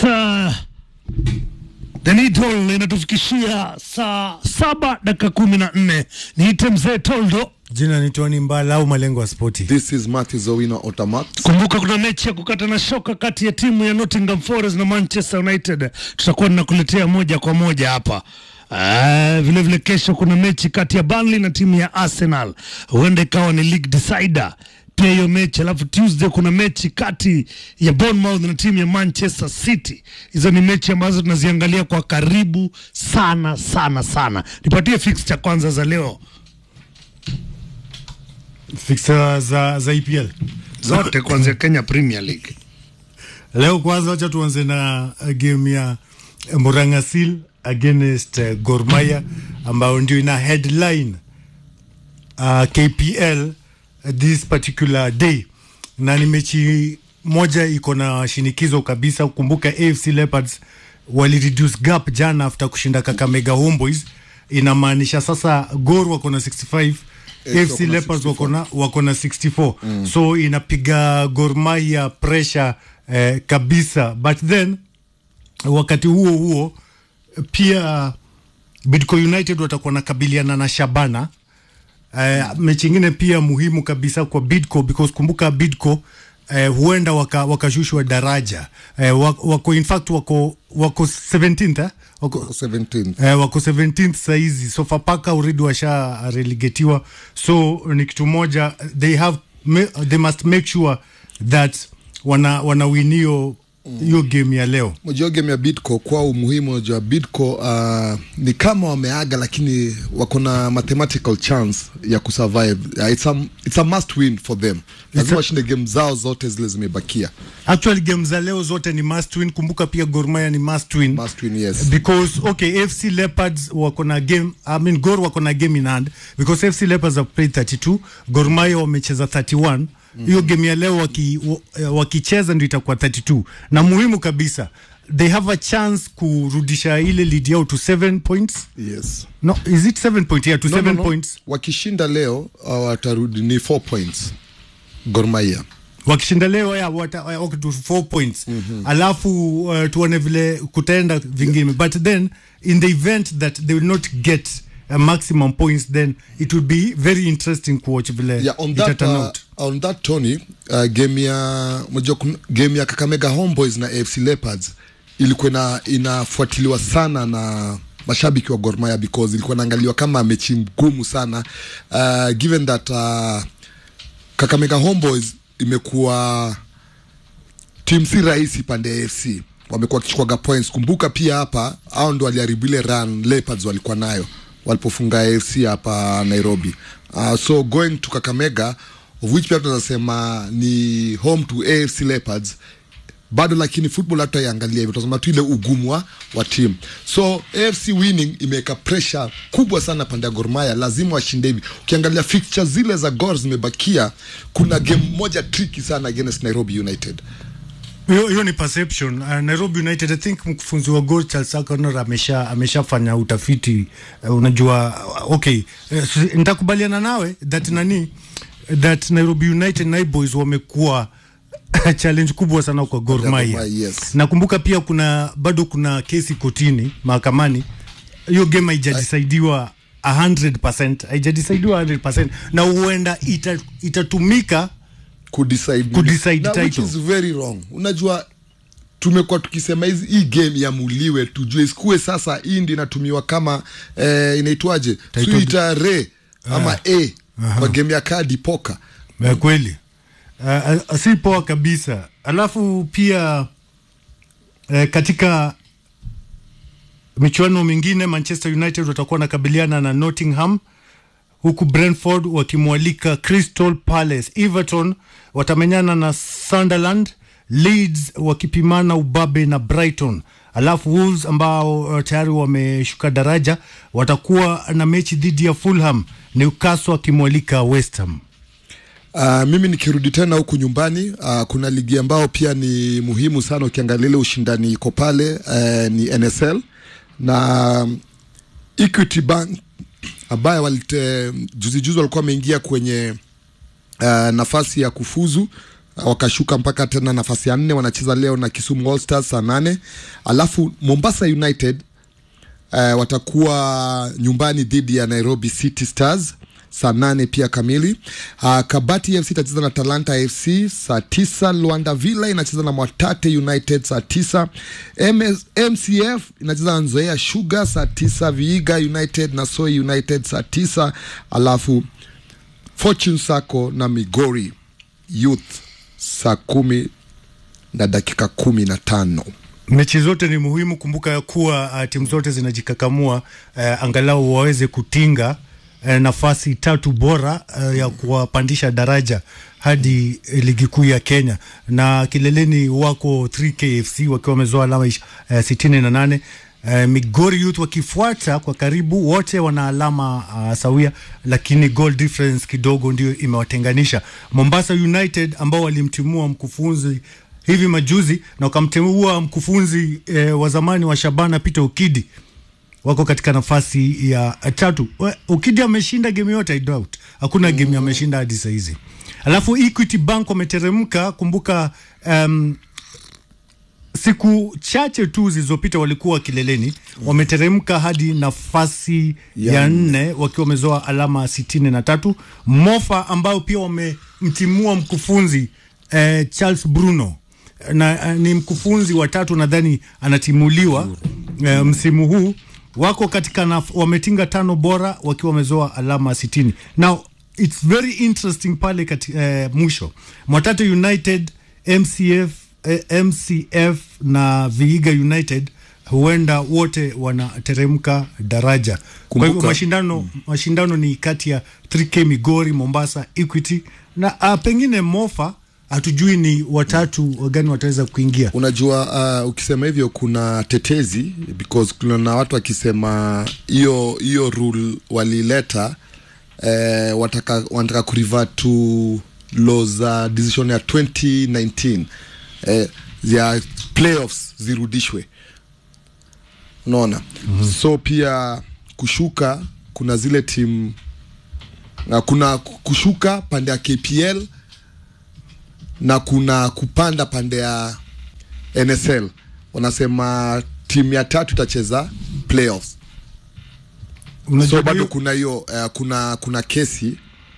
Saa The Needle inatufikishia saa saba dakika kumi na nne. Niite mzee Toldo. Jina ni Tony Mbala au malengo ya spoti. This is Matthew Owino Otamat. Kumbuka kuna mechi ya kukata na shoka kati ya timu ya Nottingham Forest na Manchester United. Tutakuwa tunakuletea moja kwa moja hapa. Uh, vile vile kesho kuna mechi kati ya Burnley na timu ya Arsenal, huenda ikawa ni league decider pia hiyo mechi. Alafu Tuesday kuna mechi kati ya Bournemouth na timu ya Manchester City. Hizo ni mechi ambazo tunaziangalia kwa karibu sana sana sana. Nipatie fixture kwanza za leo Fixer za, za EPL zote kuanzia Kenya Premier League. leo. Kwanza wacha tuanze na uh, game ya Morangasil against uh, Gor Mahia ambayo ndio ina headline uh, KPL uh, this particular day, na ni mechi moja iko na shinikizo kabisa. Kumbuka AFC Leopards wali reduce gap jana after kushinda Kakamega Homeboys, inamaanisha sasa Gor wako na 65 AFC AFC wako na Leopards 64. wako na wako na 64 mm. so inapiga Gor Mahia pressure eh, kabisa but then wakati huo huo pia Bidco United watakuwa nakabiliana na Shabana uh, mechi ingine pia muhimu kabisa kwa Bidco because kumbuka Bidco uh, huenda waka- wakashushwa daraja uh, wako, wako in fact wako wako 17th eh? wako, 17th. Eh, wako 17th saizi Sofapaka already washa relegatiwa so ni kitu moja they have ma- they must make sure that wana wanawinio hiyo game ya leo Unajua game ya Bidco kwa umuhimu, unajua Bidco uh, ni kama wameaga, lakini wako na mathematical chance ya kusurvive. Uh, it's a, it's a must win for them. Lazima a- washinde game zao zote zile zimebakia. actually game za leo zote ni must win kumbuka pia Gor Mahia ni must win Must win, yes. because okay FC Leopards wako na game I mean Gor wako na game in hand because FC Leopards have played 32 Gor Mahia wamecheza 31 hiyo game ya leo waki, wa- wakicheza ndio itakuwa 32 na muhimu kabisa they have a chance kurudisha ile lead yao to 7 points Yes. no is it 7 point yeah to 7 points Wakishinda leo uh, watarudi ni 4 points Gor Mahia. wakishinda leo ya wata, wako to 4 points alafu uh, tuone vile kutaenda vingine but then in the event that they will not get a maximum points then it will be very interesting kuwatch vile yeah, on ita that, turn uh, out on that Tony uh, game ya unajua kun- game ya Kakamega Homeboys na AFC Leopards ilikuwa ina, inafuatiliwa sana na mashabiki wa Gor Mahia because ilikuwa inaangaliwa kama mechi ngumu sana uh, given that uh, Kakamega Homeboys imekuwa timu si rahisi pande ya AFC wamekuwa wakichukuaga points. Kumbuka pia hapa hao ndo waliharibu ile run Leopards walikuwa nayo walipofunga AFC hapa Nairobi. Uh, so going to Kakamega of which pia tunaweza sema ni home to AFC Leopards bado lakini football hata iangalia hivyo tunasema tu ile ugumu wa, wa team so AFC winning imeweka pressure kubwa sana pande ya Gor Mahia lazima washinde hivi ukiangalia fixture zile za Gor zimebakia kuna game moja tricky sana against Nairobi United hiyo hiyo ni perception uh, Nairobi United I think mkufunzi wa Gor Charles Akonor amesha ameshafanya utafiti uh, unajua uh, okay uh, si- nitakubaliana nawe that nani that Nairobi United na boys wamekuwa challenge kubwa sana kwa Gor Gor Mahia Mahia, yes. nakumbuka pia kuna bado kuna kesi kotini mahakamani hiyo game haijadisaidiwa 100% haijadisaidiwa 100% na huenda ita, itatumika kudecide Kudecide Na which title. is very wrong unajua tumekuwa tukisema hizi hii game iamuliwe tujue isikuwe sasa hii ndi inatumiwa kama eh, inaitwaje Title- suita re ama a kwa game ya kadi poka ya kweli uh, uh, si poa kabisa alafu pia uh, katika michuano mingine manchester united watakuwa wanakabiliana na nottingham huku brentford wakimwalika crystal palace everton watamenyana na sunderland leeds wakipimana ubabe na brighton alafu wolves ambao uh, tayari wameshuka daraja watakuwa na mechi dhidi ya fulham newcastle wakimwalika west ham Uh, mimi nikirudi tena huku nyumbani uh, kuna ligi ambao pia ni muhimu sana ukiangalia ile ushindani iko pale uh, ni NSL na um, Equity Bank ambaye walite juzi juzi walikuwa wameingia kwenye uh, nafasi ya kufuzu wakashuka mpaka tena nafasi ya nne wanacheza leo na Kisumu All Stars saa nane alafu Mombasa United uh, watakuwa nyumbani dhidi ya Nairobi City Stars saa nane pia kamili. Uh, Kabati FC itacheza na Talanta FC saa tisa. Luanda Villa inacheza na Mwatate United saa tisa. MS, MCF inacheza na Nzoia Sugar saa tisa. Viiga United na Soi United saa tisa. Alafu Fortune Sacco na Migori Youth saa kumi na dakika kumi na tano. mechi zote ni muhimu. Kumbuka ya kuwa uh, timu zote zinajikakamua uh, angalau waweze kutinga uh, nafasi tatu bora uh, ya kuwapandisha daraja hadi uh, ligi kuu ya Kenya, na kileleni wako 3KFC wakiwa wamezoa alama ish- uh, sitini na nane Uh, Migori Youth wakifuata kwa karibu, wote wana alama uh, sawia, lakini goal difference kidogo ndio imewatenganisha. Mombasa United ambao walimtimua mkufunzi hivi majuzi na wakamteua mkufunzi eh, wa zamani wa Shabana Peter Ukidi wako katika nafasi ya eh, tatu. We- Ukidi ameshinda game yote, I doubt hakuna game ameshinda hadi saa hizi. Alafu Equity Bank wameteremka. Kumbuka um, siku chache tu zilizopita walikuwa kileleni, wameteremka hadi nafasi ya, Ya nne wakiwa wamezoa alama sitini na tatu. Mofa ambao pia wamemtimua mkufunzi eh, Charles Bruno na eh, ni mkufunzi wa tatu nadhani anatimuliwa eh, msimu huu wako katika naf- wametinga tano bora wakiwa wamezoa alama sitini. Now it's very interesting pale kati, eh, mwisho Mwatate United MCF eh, MCF na Vihiga United huenda wote wanateremka daraja. Kwa hivyo Kumbuka- mashindano mashindano ni kati ya 3K Migori, Mombasa, Equity na uh, pengine Mofa hatujui ni watatu wagani wataweza kuingia. Unajua, uh, ukisema hivyo kuna tetezi because kuna na watu wakisema hiyo hiyo rule walileta eh, wataka, wanataka kurevert to law za decision ya 2019 eh, ya playoffs zirudishwe, unaona mm-hmm. so pia kushuka kuna zile timu na kuna kushuka pande ya KPL na kuna kupanda pande ya NSL. Wanasema timu ya tatu itacheza playoffs, Unajua so bado hiyo- kuna hiyo uh, kuna kuna kesi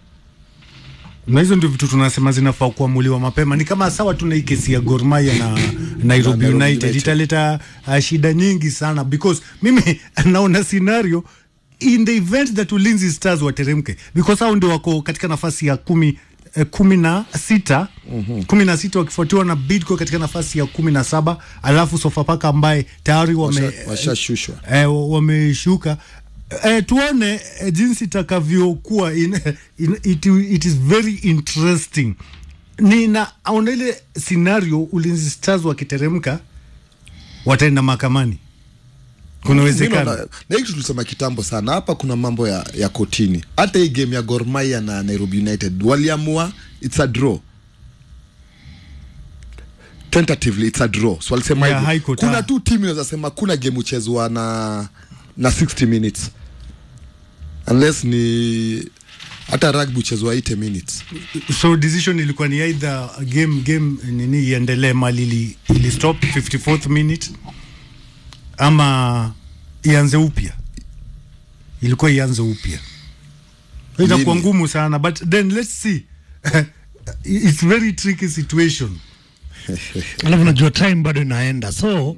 na hizo ndio vitu tunasema zinafaa kuamuliwa mapema. Ni kama sawa tuna hii kesi ya Gor Mahia na Nairobi, Nairobi United, United. italeta uh, shida nyingi sana because mimi naona scenario in the event that Ulinzi Stars wateremke because hao ndio wako katika nafasi ya kumi eh, kumi na sita kumi na sita wakifuatiwa na Bidco katika nafasi ya kumi na saba alafu Sofapaka ambaye tayari wame washa- washashushwa. eh, wameshuka eh, tuone eh, jinsi itakavyokuwa in, in, it, it is very interesting ninaona ile scenario ulinzi stars wakiteremka wataenda mahakamani kuna Mimi uwezekano naona- na hii kitu tulisema kitambo sana hapa, kuna mambo ya, ya kotini. Hata hii game ya Gor Mahia na Nairobi United waliamua it's a draw tentatively it's a draw, so walisema Yeah, hivyo. High Court, kuna ah. tu timu inaweza sema kuna game uchezwa na na 60 minutes unless ni hata rugby uchezwa 80 minutes so decision ilikuwa ni either game game nini iendelee mali ili, ili stop 54th minute ama ianze upya ilikuwa ianze upya itakuwa Lini? ngumu sana but then let's see it's very tricky situation alafu najua time bado inaenda so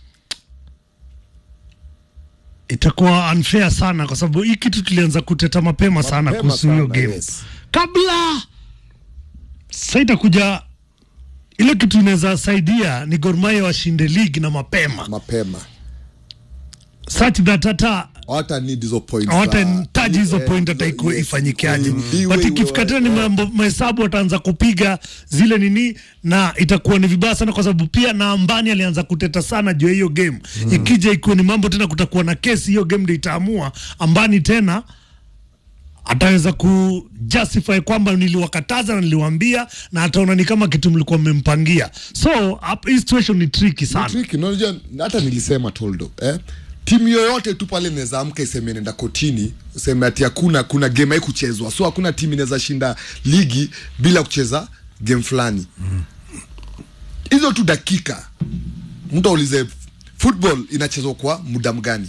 itakuwa unfair sana kwa sababu hii kitu tulianza kuteta mapema sana Mapema kuhusu hiyo sana, game yes. kabla sasa itakuja ile kitu inaweza saidia ni Gor Mahia washinde ligi na mapema mapema such that hata hawata need hizo points hawatahitaji hizo Eh, point hata yes, iko ifanyikiaje iwe but iwe- ikifika tena ni mambo mahesabu wataanza kupiga zile nini na itakuwa ni vibaya sana kwa sababu pia na ambani alianza kuteta sana juu ya hiyo game ikija ikuwa ni mambo tena kutakuwa na kesi hiyo game ndio itaamua ambani tena ataweza kujustify kwamba niliwakataza na niliwaambia na ataona ni kama kitu mlikuwa mmempangia so hap- hii situation ni tricky sana tricky unajua hata nilisema toldo eh? timu yoyote tu pale inaweza amka iseme nenda kotini useme ati hakuna kuna game haikuchezwa so hakuna timu inaweza shinda ligi bila kucheza game fulani hizo tu dakika mtu aulize football inachezwa kwa muda mgani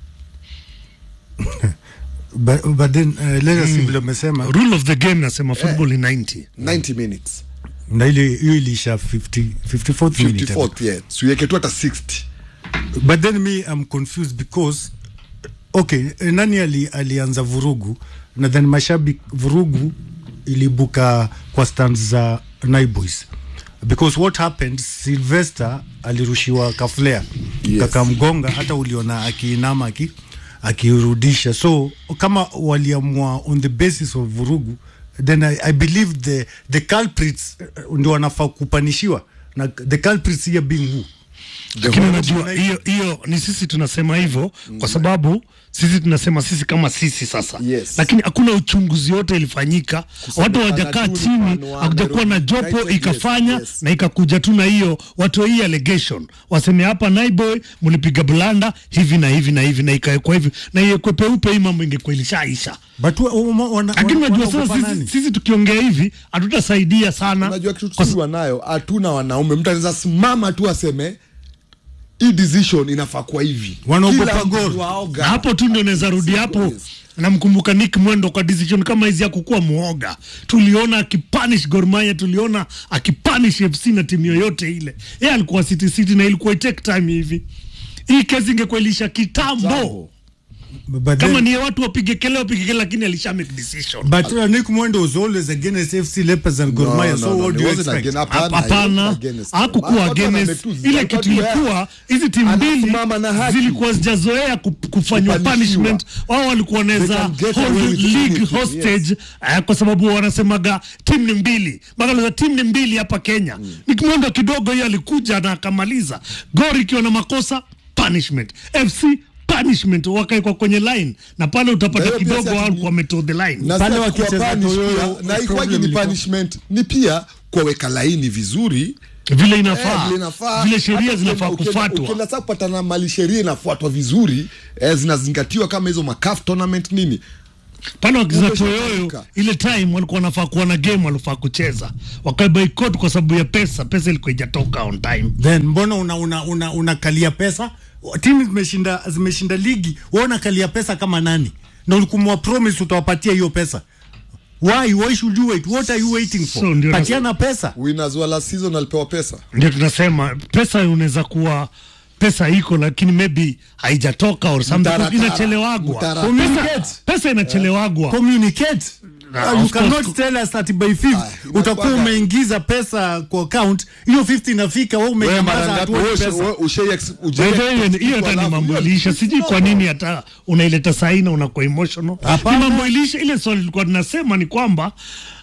but, but then uh, let us see vile umesema rule of the game nasema football ni 90 90 minutes na ile hiyo ilisha 50 54th minute 54th yeah siweke tu hata 60 but then me I'm confused because okay eh, nani ali, alianza vurugu na then mashabiki vurugu ilibuka kwa stand za Naiboys because what happened Sylvester alirushiwa kaflea Yes. kakamgonga hata uliona akiinama aki akirudisha so kama waliamua on the basis of vurugu then I, I believe the the culprits eh, ndio wanafaa kupanishiwa na the culprits here being who lakini unajua hiyo hiyo ni sisi tunasema hivyo kwa sababu sisi tunasema sisi kama sisi sasa Yes. lakini hakuna uchunguzi yote ilifanyika watu hawajakaa tu chini mfano wa hakujakuwa na Nairobi jopo United, ikafanya yes, yes. na ikakuja tu na hiyo watoe hii allegation waseme hapa Naiboy mlipiga blanda hivi na hivi na hivi na ikawekwa hivi na iwekwe peupe hii mambo ingekuwa ilishaisha but wa- wa- wana- lakini wana- unajua wanaogopa sasa sisi, nani? sisi tukiongea hivi hatutasaidia sana unajua kitu Kwa tusiwa nayo hatuna wanaume mtu anaweza simama tu aseme hii decision inafaa kuwa hivi Wanaogopa Kila mtu goal. waoga. Na hapo tu ndio naweza rudi hapo namkumbuka Nick Mwendo kwa decision kama hizi ya kukuwa muoga. Tuliona akipanish Gor Mahia, tuliona akipanish FC na timu yoyote ile. Yeye alikuwa City City na ilikuwa take time hivi. Hii kesi ingekuwa ilisha kitambo. Jambo. But Kama then- ni watu wapige kelele wapige kelele, lakini alisha make decision. But uh, Nick Mwendo was always against FC Leopards and Gor No, Mahia. no, So no, what it do you wasn't expect? again. Hapana, Hapana, it wasn't against. hakukuwa Watu against wametuzi, ile walikuwa kitu tu, ilikuwa hizi timu mbili anasimama na haki. zilikuwa zijazoea ku- kufanywa Kupanishiwa. punishment. Wao walikuwa wanaweza They can get hold away with league anything, hostage eh, kwa sababu wanasemaga timu ni mbili, mpaka timu ni mbili hapa Kenya. Nick Mwendo kidogo hiyo alikuja na akamaliza. Gor ikiwa na makosa punishment, FC punishment, wakaekwa kwenye line na pale Na utapata hiyo pia kidogo si wao ati- walikuwa wametoa the line. na Pale si wakicheza kuwa punish toyoyo, pia, na ikwagi problem ni ilikuwa- punishment ni pia kuwaweka laini vizuri vile Eh, inafaa, vile inafaa. vile sheria Hata zinafaa ukienda- ukienda- kufuatwa. ukienda sasa kupatana mali sheria inafuatwa vizuri eh, zinazingatiwa kama hizo macaf tournament nini pale wakiza Mwisho toyoyo utafika. ile time walikuwa wanafaa kuwa na game walifaa kucheza wakaiboikot kwa sababu ya pesa pesa ilikuwa ijatoka on time Then mbona una una una unakalia pesa? Timu zimeshinda zimeshinda ligi, wewe unakalia pesa kama nani? Na ulikuwa promise utawapatia hiyo pesa. Why why should you wait? What are you waiting for? So, ndio Patiana pesa. winners wa last season alipewa pesa ndio tunasema pesa unaweza kuwa pesa iko lakini maybe haijatoka or something Mtaratara. inachelewagwa Mtaratara. pesa, pesa inachelewagwa Communicate. Na, Uh, you of course, cannot ku- tell us that by 5th Ah, utakuwa inakuwaga- umeingiza pesa kwa account, hiyo 50 inafika wewe Wewe mara umenyamaza ngapi hatuoni wewe ushe- pesa. wewe ushai ex- ujai By the way, expect hiyo kitu hata ni alafu mambo hiyo- iliisha sijui kwa nini hata unaileta sahi na unakuwa emotional Hapana. ni mambo iliisha ile swali tulikuwa tunasema ni kwamba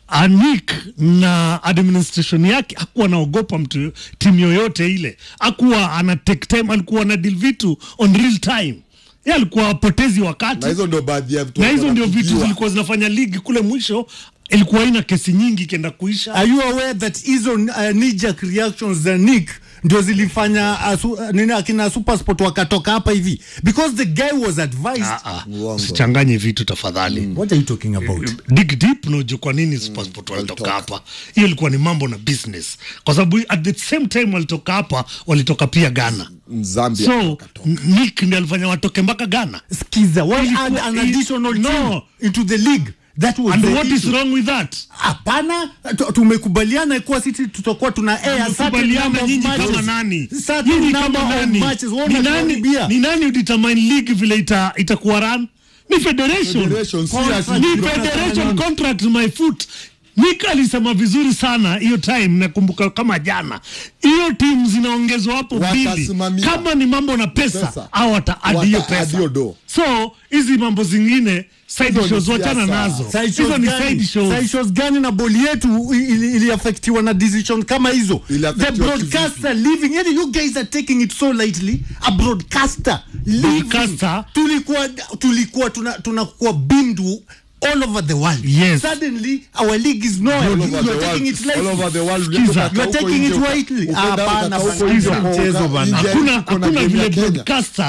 Anik na administration yake hakuwa anaogopa mtu timu yoyote ile, hakuwa ana take time, alikuwa ana deal vitu on real time. Yeye alikuwa apotezi wakati, na hizo ndio baadhi ya vitu na hizo ndio vitu wanapigiwa. zilikuwa zinafanya ligi kule mwisho ilikuwa haina kesi nyingi ikienda kuisha. Are you aware that hizo uh, knee-jerk reactions za Nick ndio zilifanya uh, su, uh, nini akina Supersport wakatoka hapa hivi because the guy was advised. Ah, ah, Uongo. usichanganye vitu tafadhali. What are you talking about? dig deep na ujue kwa nini passport walitoka hapa. Hiyo ilikuwa ni mambo na business, kwa sababu at the same time walitoka hapa, walitoka pia Ghana. Zambia So wakatoka. Nick ndiye alifanya watoke mpaka Ghana. Skiza, why Ilikuwa- add an il- additional no. team into the league? That was And the what is issue. wrong with that? Hapana, tu- tumekubaliana kuwa sisi tutakuwa tuna air certain Tumekubaliana number of nyinyi matches. kama nani? Certain Nyinyi number kama of nani? matches. Wewe Ni nani? unatuharibia. Ni nani udetermine league vile ita itakuwa run? Ni federation. Federation, si Contract. ati- Ni federation contract my foot. Nick alisema vizuri sana hiyo time, nakumbuka kama jana. Hiyo timu zinaongezwa hapo mbili, Watasimamia. kama ni mambo na pesa, Pesa. au wataadi hiyo Wataadi pesa. hiyo do. So hizi mambo zingine side Hizo ni shows wachana siasa. nazo, Side hizo shows ni gani? side shows. Side shows gani na boli yetu ili- iliafektiwa na decision kama hizo the Iliaffectiwa broadcaster living yani you guys are taking it so lightly a broadcaster living Broadcaster? tulikuwa tulikuwa tuna tunakuwa bindu all over the world Yes. suddenly our league is nowhere All you over are the taking world. it lightly All over the world. Skiza. Ukienda You are huko taking nje it uka- lightly. ukienda Hapana, ukaka huko bana. nje Skiza. uka- Mchezo bana. nje hakuna tuko na hakuna game ya vile Kenya. broadcaster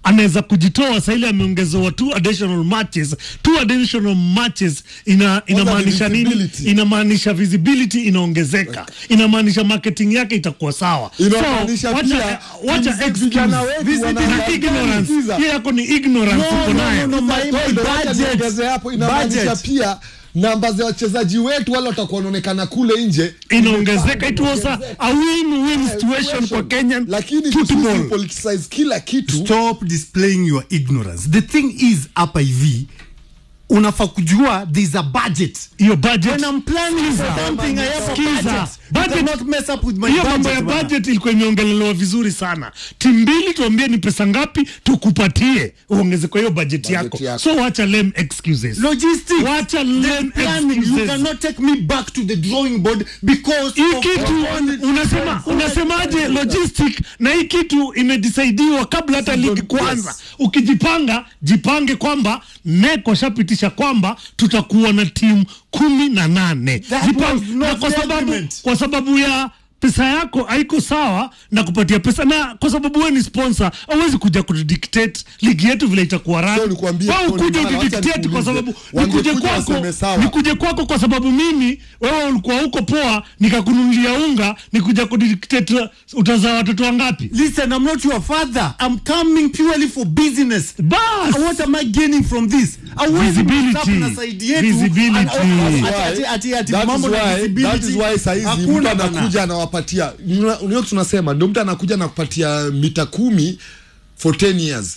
anaweza kujitoa saa ile ameongezewa two additional matches two additional matches ina inamaanisha nini visibility. inamaanisha visibility inaongezeka inamaanisha marketing yake itakuwa sawa Inamaanisha so, pia, wacha, wacha timu za excuse. vijana wetu Visit wana- na ignorance Sikiza. hiyo yako ni ignorance No, uko no, nayo no, no, my- my Ndo wacha budget. niongeze hapo inamaanisha Budget. pia namba za wachezaji wetu wale watakuwa wanaonekana kule nje inaongezeka it was a, a win-win situation kwa Kenyan lakini football politicize kila kitu stop displaying your ignorance the thing is hapa hivi unafaa kujua there's a budget hiyo budget when i'm planning for Sikiza. something i have a Sikiza. budget you Budget- cannot mess up with my hiyo mambo ya budget bwana. budget ilikuwa imeongelelewa vizuri sana timu mbili tuambie ni pesa ngapi tukupatie uongeze kwa hiyo budget yako. yako. so wacha lame excuses logistics wacha the lame planning you excuses cannot take me back to the drawing board because hii of- kitu unasema unasemaje logistic na hii kitu imedisaidiwa kabla hata ligi kuanza ukijipanga jipange kwamba nek washapitisha kwamba tutakuwa na timu kumi na nane That Jipange. was not na kwa the sababu, agreement. kwa sababu ya pesa yako haiko sawa na kupatia pesa na kwa sababu wewe ni sponsor hauwezi kuja kudictate ligi yetu vile itakuwa So run nikwambie, Wewe Tony ukuje Mbala, wacha udictate kwa nikuulize. sababu Wangekuja nikuje kwako waseme sawa. nikuje kwako kwa sababu mimi wewe ulikuwa huko poa nikakununulia unga nikuja kudictate utazaa watoto wangapi listen i'm not your father i'm coming purely for business bas what am i gaining from this Hauwezi Visibility. mstop na side yetu, Visibility. and- ati- That ati- is ati- ati That mambo is na why- visibility. that is why saizi mtu Hakuna bana. anakuja anawapatia unio tunasema ndio mtu anakuja anakupatia mita kumi for 10 years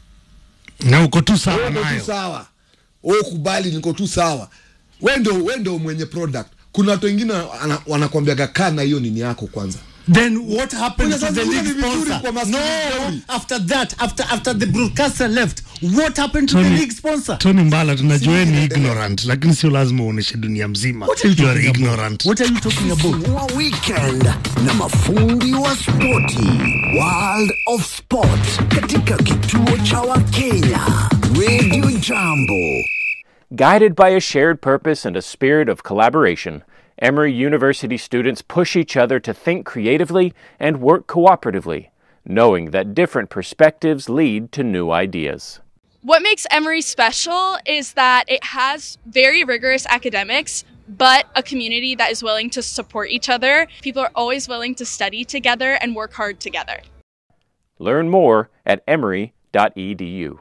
na uko tu sawa Wewe uko tu nayo sawa wewe kubali niko tu sawa wewe ndio wewe ndio mwenye product kuna watu wengine wana- wanakwambiaga kaa na hiyo nini yako kwanza then what happened Kuna to the sasa league ni vizuri sponsor kwa maskini no jeuri. after that after after the broadcaster left what happened to the Tony- league sponsor Tony Mbala tunajua wewe ni ignorant lakini sio lazima uoneshe dunia mzima What are you you are talking about? ignorant what are you talking about wa weekend na mafundi wa spoti world of sport katika kituo cha wakenya radio jambo Guided by a shared purpose and a spirit of collaboration, Emory University students push each other to think creatively and work cooperatively, knowing that different perspectives lead to new ideas. What makes Emory special is that it has very rigorous academics, but a community that is willing to support each other. People are always willing to study together and work hard together. Learn more at emory.edu.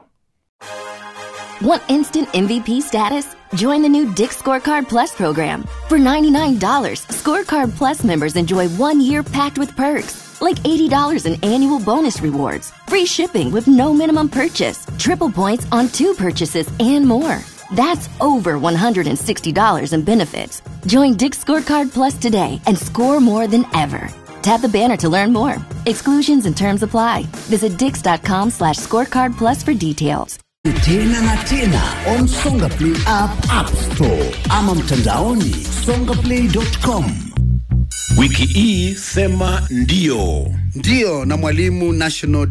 Want instant MVP status? Join the new Dick Scorecard Plus program. For $99, Scorecard Plus members enjoy one year packed with perks, like $80 in annual bonus rewards, free shipping with no minimum purchase, triple points on two purchases, and more. That's over $160 in benefits. Join Dick Scorecard Plus today and score more than ever. Tap the banner to learn more. Exclusions and terms apply. Visit dix.com slash scorecard plus for details. tena na tena on songa play app app store ama mtandaoni songaplay.com wiki hii sema ndio ndiyo na mwalimu national